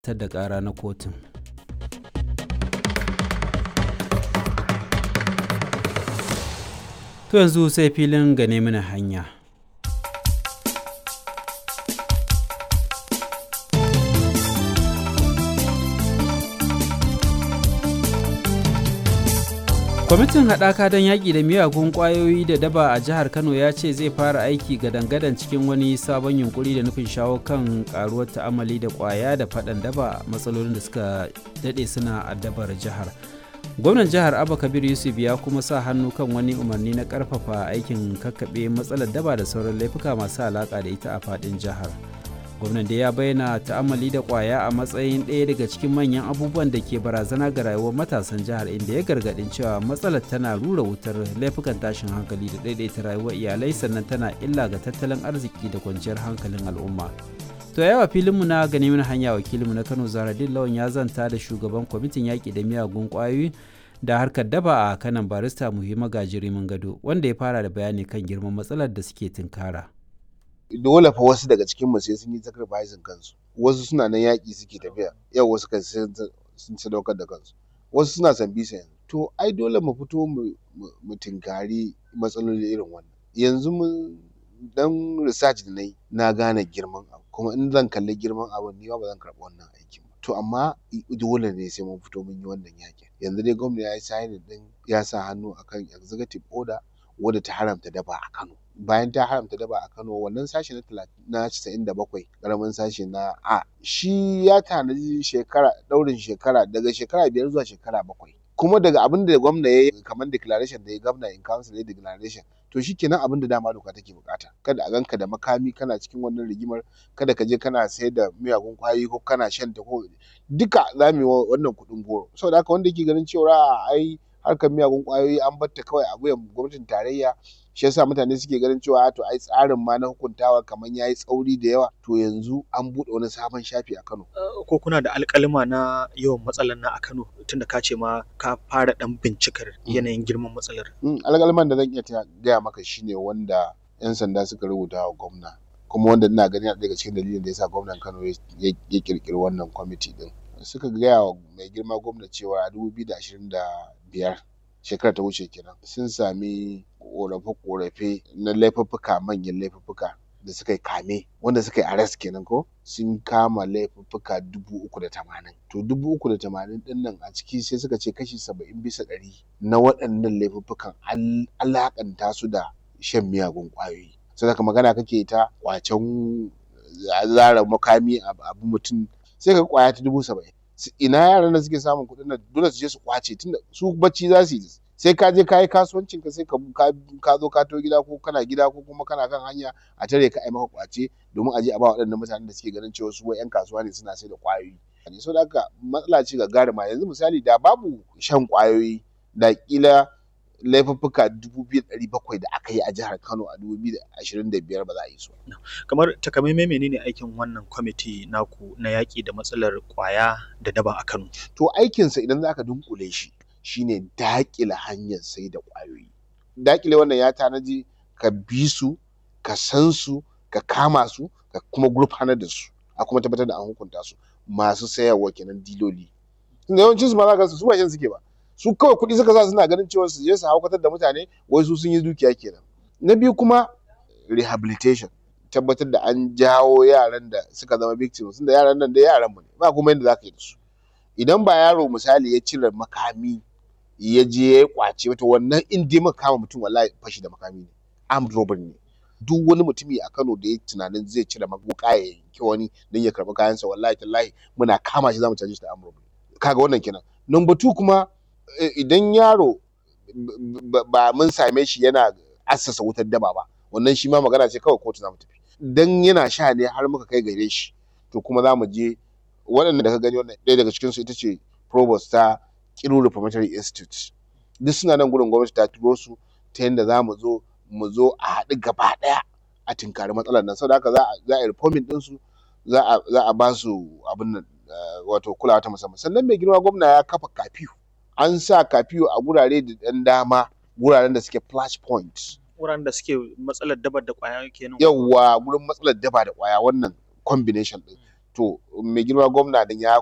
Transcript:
ta da ƙara na kotun. To yanzu sai filin gane mana hanya. kwamitin haɗaka don yaƙi da miyagun ƙwayoyi da daba a jihar kano ya ce zai fara aiki gadan-gadan cikin wani sabon yunkuri da nufin shawo kan ƙaruwar ta'amali da ƙwaya da faɗan daba matsalolin da suka daɗe suna addabar jihar gwamnan jihar abba kabir yusuf ya kuma sa hannu kan wani umarni na ƙarfafa aikin kakkaɓe matsalar daba da sauran laifuka masu alaƙa da ita a faɗin jihar gwamnan da ya bayyana ta'amali da kwaya a matsayin ɗaya daga cikin manyan abubuwan da ke barazana ga rayuwar matasan jihar inda ya gargaɗin cewa matsalar tana rura wutar laifukan tashin hankali da ɗaiɗaita rayuwar iyalai sannan tana illa ga tattalin arziki da kwanciyar hankalin al'umma to yawa filinmu na gani mana hanya wakilinmu na kano zaradin lawan ya zanta da shugaban kwamitin yaƙi da miyagun ƙwayoyi da harkar daba a kanan barista muhimma gajirimin gado wanda ya fara da bayani kan girman matsalar da suke tunkara. dole fa wasu daga cikin mu sai sun yi sacrificing kansu wasu suna nan yaƙi suke tafiya yau wasu kan sun sadaukar da kansu wasu suna san bisa yanzu to ai dole mu fito mu tinkari matsaloli irin wannan yanzu mun dan research da na yi na gane girman abu kuma in zan kalli girman abu ni ba zan karɓi wannan aikin ba to amma dole ne sai mun fito mun yi wannan yaƙin yanzu dai gwamnati ya yi signing din ya sa hannu akan executive order wadda ta haramta daba a Kano bayan ta haramta daba a Kano wannan sashe na na 97 karamin sashe na A shi ya tanaji shekara daurin shekara daga shekara biyar zuwa shekara bakwai kuma daga abin da gwamna ya yi kamar declaration da ya gwamna in council ya declaration to shi kenan abin da dama doka take bukata kada a ganka da makami kana cikin wannan rigimar kada ka je kana sayar da miyagun kwayoyi ko kana shan ta ko duka za mu yi wannan kuɗin goro saboda haka wanda yake ganin cewa ai harkar miyagun kwayoyi an batta kawai a wuyan gwamnatin tarayya shi yasa mutane suke ganin cewa to ai tsarin ma na hukuntawa kamar yayi tsauri da yawa to yanzu an buɗe wani sabon shafi a Kano ko kuna da alƙalima na yawan matsalar na a Kano tunda ka ce ma ka fara dan bincikar yanayin girman matsalar alƙaliman da zan iya gaya maka shine wanda yan sanda suka rubuta wa gwamna kuma wanda ina ganin daga cikin dalilin da yasa gwamnan Kano ya kirkiri wannan kwamiti din suka gaya wa mai girma gwamna cewa a 2025 shekara ta wuce kenan sun sami korafe-korafe na laifuffuka manyan laifuffuka da suka yi kame wanda suka yi arrest kenan ko sun kama laifuffuka dubu uku da tamanin to dubu uku da tamanin din nan a ciki sai suka ce kashi saba'in bisa ɗari na waɗannan laifuffukan alaƙanta su da shan miyagun ƙwayoyi sai ka magana kake ta kwacen zara makami abu mutum sai ka kwaya ta dubu saba'in ina yaran da suke samun kuɗin nan dole su je su kwace tunda su bacci za su yi sai ka je ka yi kasuwancin ka sai ka zo ka to gida ko kana gida ko kuma kana kan hanya a tare ka ai maka kwace domin a je a ba waɗannan mutanen da suke ganin cewa su wai 'yan kasuwa ne suna sai da kwayoyi so da haka matsala ce gagarima yanzu misali da babu shan kwayoyi da kila laifuffuka dubu biyu ɗari bakwai da aka yi a jihar Kano a dubu biyu da ashirin da biyar ba za a yi su. Kamar takamaimai menene aikin wannan kwamiti naku na yaƙi da matsalar ƙwaya da daba a Kano? To aikinsa idan za ka dunkule shi shine daƙile hanyar sai da ƙwayoyi. Daƙile wannan ya tanaji ka bi su, ka san su, ka kama su, ka kuma gurfanar da su, a kuma tabbatar da an hukunta su masu sayarwa kenan diloli. Yawancin su ma za ka su ba shan suke ba. su kawai kuɗi suka sa suna ganin cewa su je su haukatar da mutane wai su sun yi dukiya kenan na biyu kuma rehabilitation tabbatar da an jawo yaran da suka zama victims da yaran nan da yaran mu ne ba kuma yadda zaka yi da su idan ba yaro misali ya cire makami ya je ya kwace wata wannan in dai maka kama mutum wallahi fashi da makami ne armed robbery ne duk wani mutumi a Kano da ya tunanin zai cire maguka ya yanki wani don ya karɓi kayansa wallahi tallahi muna kama shi zamu caje shi da armed robbery kaga wannan kenan number two kuma idan yaro ba mun same shi yana assasa wutar daba ba wannan shi ma magana ce kawai kotu za mu tafi dan yana sha ne har muka kai gare shi to kuma za mu je waɗanda da ka gani wannan ɗaya daga cikinsu ita ce provost ta Kiru Reformatory Institute duk suna nan gurin gwamnati ta turo su ta yadda za mu zo mu zo a haɗu gaba ɗaya a tinkari matsalar nan saboda haka za a yi reforming ɗinsu za a ba su abin nan wato kulawa ta musamman sannan mai girma gwamna ya kafa kafiyu an sa kafiyo a gurare da ɗan dama guraren da suke flash point wuraren da suke matsalar daba da kwaya kenan yawwa gurin matsalar daba da kwaya wannan combination din to mai girma gwamna din ya